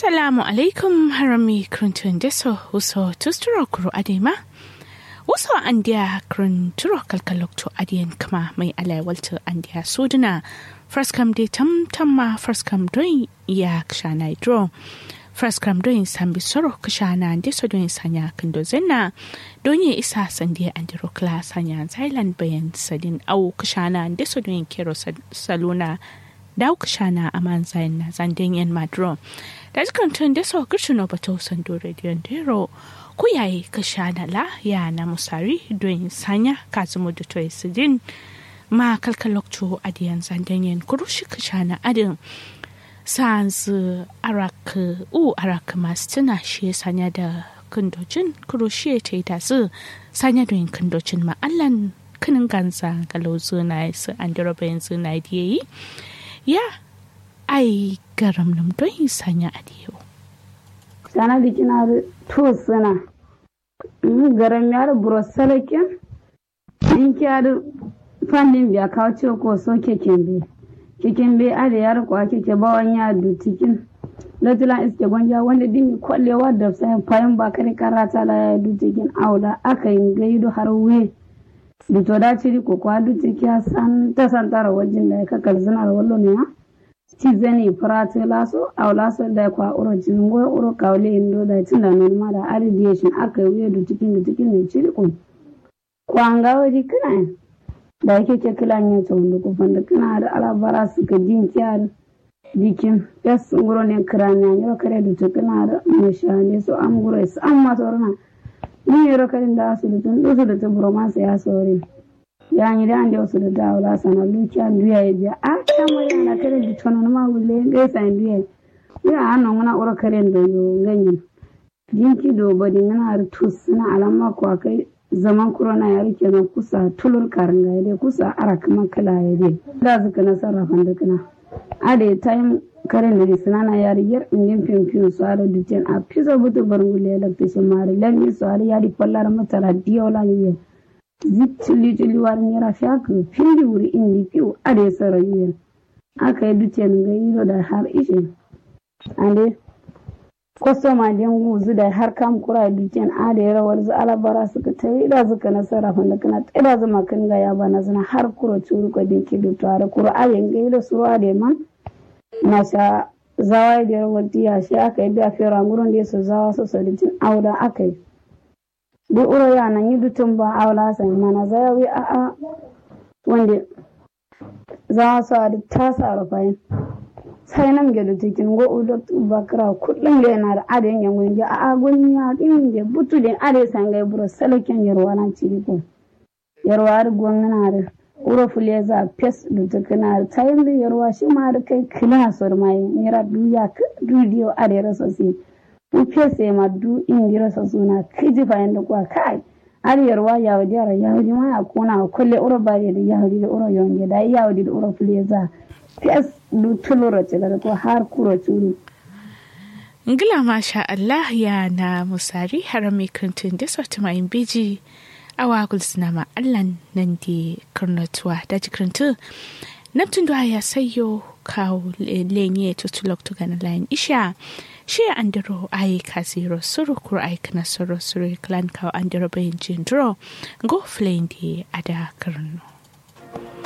Assalamu alaikum harami kruntun deso uso tusturo kuro adema. Uso andiya krunturo kalkalokto adiyan kama mai alai walta andiya suduna. Fraskam de tam tamma fraskam doin ya kshana idro. Fraskam doin sambi soro kshana deso doin sanya kando zenna. Donye isa sandiya andiro kla sanya zailan bayan sadin au kshana deso doin kero saluna. Dau kshana aman zain na zandin yan madro. da jikan tun da sau kirshino ba ta wasan dore dero ku yayi ka sha na la ya na musari don sanya ka zumu da toy sidin ma kalkalokto adiyan zandanyen kurushi ka sha na adin sans arak u arak masu tuna shi sanya da kundocin kurushi ta yi tasu sanya don kundocin ma'allan kinin ganza galozo na su an dira bayan zuna yi ya ai garam nam don yi sanya a diyo. Sana da kina da to suna. Garam ya da burosalakin. In kiya da fannin biya kawo ce ko so keken be. Keken be a da yar kwa keke bawan ya du cikin. Latila iske gwanja wanda dimi kwallewa da sayan fayin ba kare karata la ya du cikin aula aka yi gaido har we. Da to da ciri ko kwa du ciki san ta san tara wajen da ya kakar zina da wallo ne ya. ci zani prate laso aw laso da kwa uro jingo uro kawle indo da tinda non ma da radiation aka yi du cikin da cikin ne ciri ko kwanga wadi kana da yake ke kila ne to wanda ko fanda kana da alabara su ka din kiyar dikin yas nguro ne kranya yo kare du kana da mashane so am guro su am ma sorna ni yoro kare da su da tun su da ta bromance ya sore yani da ande wasu da dawo la sana lucia duya ya biya a kamo yana kare di tono ma wule ga sa duya ya anan wana ura kare da yo ganyin dinki do bodi ngana har tus na alama ko kai zaman corona ya rike na kusa tulur karanga ya kusa ara kama kala ya dai da zuka na sarrafan da kana a da time karen da sinana ya riyar indin fimfim su ara duten a pisa butu barngule da fishin mari lalmi su ara ya di fallar matara diyola ne zittili tili war nyera fiak findi wuri indi piu ade sara yuyen aka yi dutsen ga yiro da har ishe ande kwastoma den guzu da har kam kura dutsen ade rawar zu alabara suka ta yi da suka nasara fanda kana tsira zama kan ga ya bana zana har kura curu ko din kidu tare kura ayen ga yiro suwa de man na sha zawai da rawar diya shi aka yi biya fera gurin da su zawa su saditin auda aka yi duk uro yana yi dutun ba aula sai mana zayawi a a wanda za su a da tasa rufayin sai nan ga dutikin go ulo bakra kullum da yana da adin yan gungi a a gungi ya din ga butu din ade san ga buro salakin yarwa nan ci ko yarwa har gwangana da uro fule za pes dutukina da tayin da yarwa shi ma da kai kila sor mai mira duya dudiyo ade rasosi in fese ma du in gira sa suna kiji fayin da kuwa kai ariyarwa ya wadi ara ya wadi ma ya kona kulle uro bari da ya wadi da uro yonge da ya wadi da uro fuleza fes du tulura ce da ko har kuro turu ngila masha Allah ya na musari harami krintun da sautu mai biji awa gulsina ma Allah nan di karnatuwa da jikrintu Neptun da ya sayo kawo lenye tutulok to gana layin isha shi andiro ai kasiro suru kuro ai kana suru suru klan kawo andiro bayin jindro go flendi ada karno